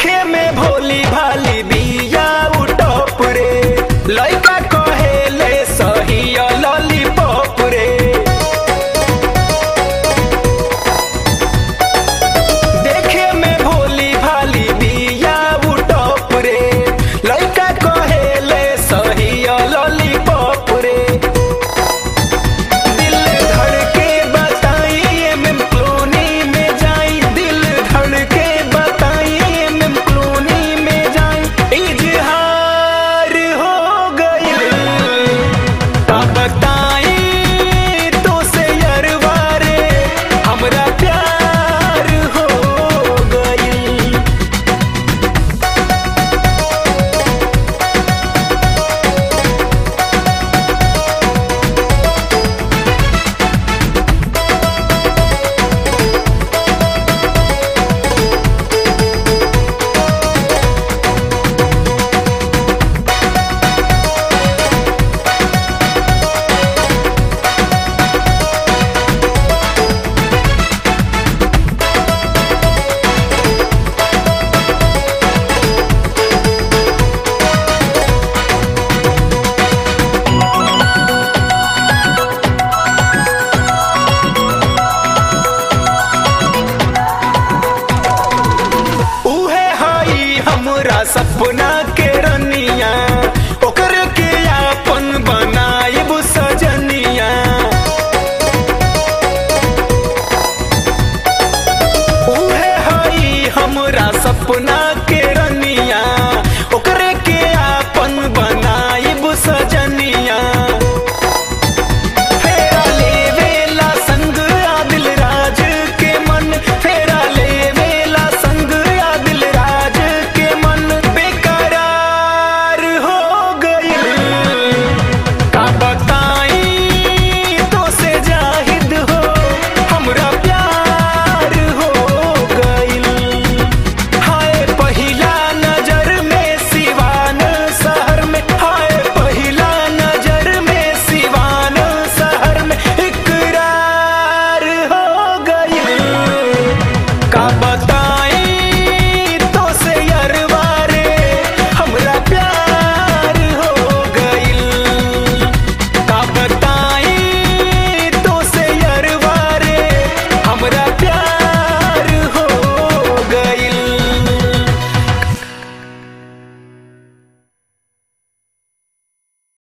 देखे में भोली भाली बिया उटप रे लइका कहेले सही लॉलीपॉप रे देखे में भोली भाली बिया उटप रे लइका कहेले सही लॉलीपॉप रे दिल धड़के बताई एमएम कॉलोनी में जाई दिल धड़के बताई एमएम कॉलोनी में जाई इजहार हो गई का बताई तो से यरवारे हमरा प्यार हो गई उहे हई हमरा सपना के रनिया ओकर के आपन बनाइब सजनिया उहे हई हमरा सपना के